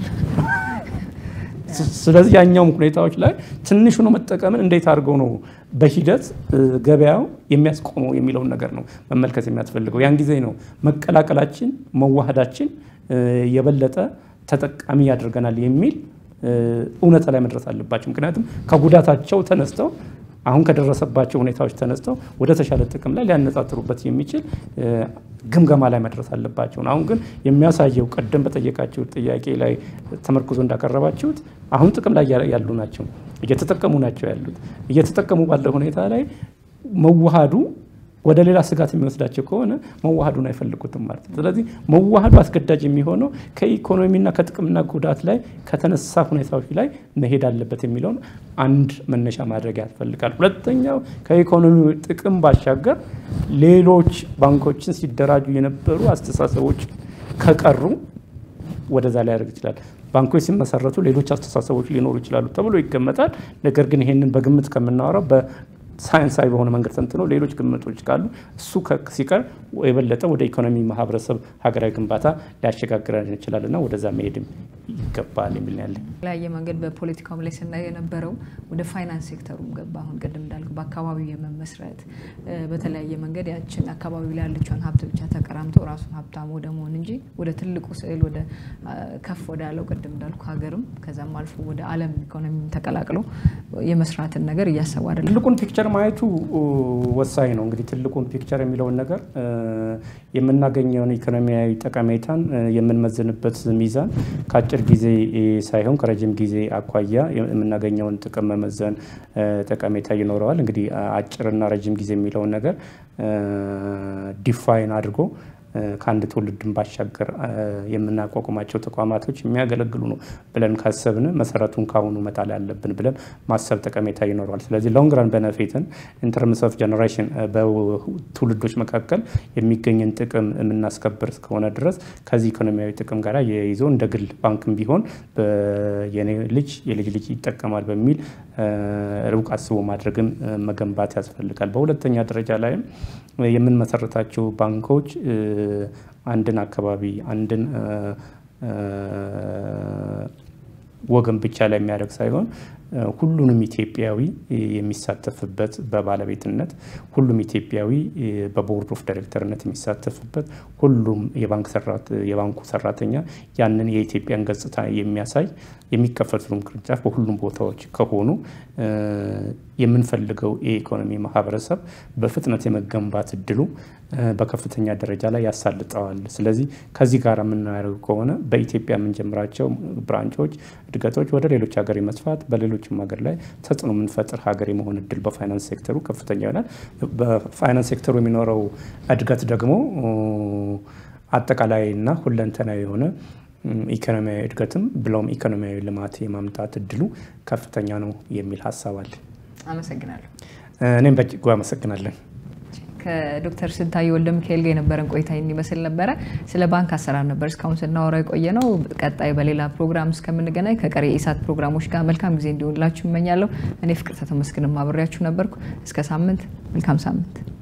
ስለዚህ ያኛውም ሁኔታዎች ላይ ትንሽ ሆኖ መጠቀምን እንዴት አድርገው ነው በሂደት ገበያው የሚያስቆመው የሚለውን ነገር ነው መመልከት የሚያስፈልገው። ያን ጊዜ ነው መቀላቀላችን፣ መዋሃዳችን የበለጠ ተጠቃሚ ያደርገናል የሚል እውነታ ላይ መድረስ አለባቸው። ምክንያቱም ከጉዳታቸው ተነስተው አሁን ከደረሰባቸው ሁኔታዎች ተነስተው ወደ ተሻለ ጥቅም ላይ ሊያነጻጥሩበት የሚችል ግምገማ ላይ መድረስ አለባቸው። አሁን ግን የሚያሳየው ቀደም በጠየቃቸው ጥያቄ ላይ ተመርኩዞ እንዳቀረባችሁት አሁን ጥቅም ላይ ያሉ ናቸው፣ እየተጠቀሙ ናቸው ያሉት። እየተጠቀሙ ባለ ሁኔታ ላይ መዋሃዱ ወደ ሌላ ስጋት የሚወስዳቸው ከሆነ መዋሃዱን አይፈልጉትም ማለት ነው። ስለዚህ መዋሃዱ አስገዳጅ የሚሆነው ከኢኮኖሚና ከጥቅምና ጉዳት ላይ ከተነሳ ሁኔታዎች ላይ መሄድ አለበት የሚለውን አንድ መነሻ ማድረግ ያስፈልጋል። ሁለተኛው ከኢኮኖሚ ጥቅም ባሻገር ሌሎች ባንኮችን ሲደራጁ የነበሩ አስተሳሰቦች ከቀሩ ወደዛ ላይ ያደርግ ይችላል። ባንኮች ሲመሰረቱ ሌሎች አስተሳሰቦች ሊኖሩ ይችላሉ ተብሎ ይገመታል። ነገር ግን ይሄንን በግምት ከምናወራው ሳይንሳዊ በሆነ መንገድ ተንትኖ ሌሎች ግምቶች ካሉ እሱ ሲቀር የበለጠ ወደ ኢኮኖሚ፣ ማህበረሰብ፣ ሀገራዊ ግንባታ ሊያሸጋግረን ይችላልና ወደዛ መሄድም ይገባል የሚል ያለ የተለያየ መንገድ በፖለቲካውም ላይ ስናይ የነበረው ወደ ፋይናንስ ሴክተሩም ገባ። አሁን ቅድም እንዳልኩ በአካባቢው የመመስረት በተለያየ መንገድ ያችን አካባቢው ላይ ያለችውን ሀብት ብቻ ተቀራምቶ ራሱን ሀብታም ወደ መሆን እንጂ ወደ ትልቁ ስዕል ወደ ከፍ ወዳለው ቅድም እንዳልኩ ሀገርም ከዛም አልፎ ወደ ዓለም ኢኮኖሚ ተቀላቅሎ የመስራትን ነገር እያሰቡ አይደለም። ትልቁን ፒክቸር ማየቱ ወሳኝ ነው። እንግዲህ ትልቁን ፒክቸር የሚለውን ነገር የምናገኘውን ኢኮኖሚያዊ ጠቀሜታን የምንመዝንበት ሚዛን ከአጭር ጊዜ ሳይሆን ከረጅም ጊዜ አኳያ የምናገኘውን ጥቅም መመዘን ጠቀሜታ ይኖረዋል። እንግዲህ አጭርና ረጅም ጊዜ የሚለውን ነገር ዲፋይን አድርጎ ከአንድ ትውልድን ባሻገር የምናቋቁማቸው ተቋማቶች የሚያገለግሉ ነው ብለን ካሰብን መሰረቱን ካሁኑ መጣል ያለብን ብለን ማሰብ ጠቀሜታ ይኖረዋል። ስለዚህ ሎንግ ራን በነፊትን ኢንተርምስ ኦፍ ጀኔሬሽን በትውልዶች መካከል የሚገኝን ጥቅም የምናስከብር እስከሆነ ድረስ ከዚህ ኢኮኖሚያዊ ጥቅም ጋር የይዞ እንደ ግል ባንክም ቢሆን የኔ ልጅ የልጅ ልጅ ይጠቀማል በሚል ሩቅ አስቦ ማድረግን መገንባት ያስፈልጋል። በሁለተኛ ደረጃ ላይም የምንመሰረታቸው ባንኮች አንድን አካባቢ አንድን ወገን ብቻ ላይ የሚያደርግ ሳይሆን ሁሉንም ኢትዮጵያዊ የሚሳተፍበት በባለቤትነት ሁሉም ኢትዮጵያዊ በቦርድ ኦፍ ዳይሬክተርነት የሚሳተፍበት ሁሉም የባንኩ ሰራተኛ ያንን የኢትዮጵያን ገጽታ የሚያሳይ የሚከፈቱትም ቅርንጫፍ በሁሉም ቦታዎች ከሆኑ የምንፈልገው የኢኮኖሚ ማህበረሰብ በፍጥነት የመገንባት እድሉ በከፍተኛ ደረጃ ላይ ያሳልጠዋል። ስለዚህ ከዚህ ጋር የምናደርገው ከሆነ በኢትዮጵያ የምንጀምራቸው ብራንቾች እድገቶች ወደ ሌሎች ሀገር የመስፋት በሌሎችም ሀገር ላይ ተጽዕኖ የምንፈጥር ሀገር የመሆን እድል በፋይናንስ ሴክተሩ ከፍተኛ ይሆናል። በፋይናንስ ሴክተሩ የሚኖረው እድገት ደግሞ አጠቃላይና ሁለንተናዊ የሆነ ኢኮኖሚያዊ እድገትም ብለውም ኢኮኖሚያዊ ልማት የማምጣት እድሉ ከፍተኛ ነው የሚል ሀሳብ አለ። አመሰግናለሁ። እኔም በእጅጉ አመሰግናለን። ከዶክተር ስንታየ ወልደ ሚካኤል ጋር የነበረን ቆይታ ይመስል ነበረ። ስለ ባንክ አሰራር ነበር እስካሁን ስናወራ የቆየ ነው። ቀጣይ በሌላ ፕሮግራም እስከምንገናኝ ከቀሪ የኢሳት ፕሮግራሞች ጋር መልካም ጊዜ እንዲሆንላችሁ እመኛለሁ። እኔ ፍቅር ተመስገን አብሬያችሁ ነበርኩ። እስከ ሳምንት፣ መልካም ሳምንት።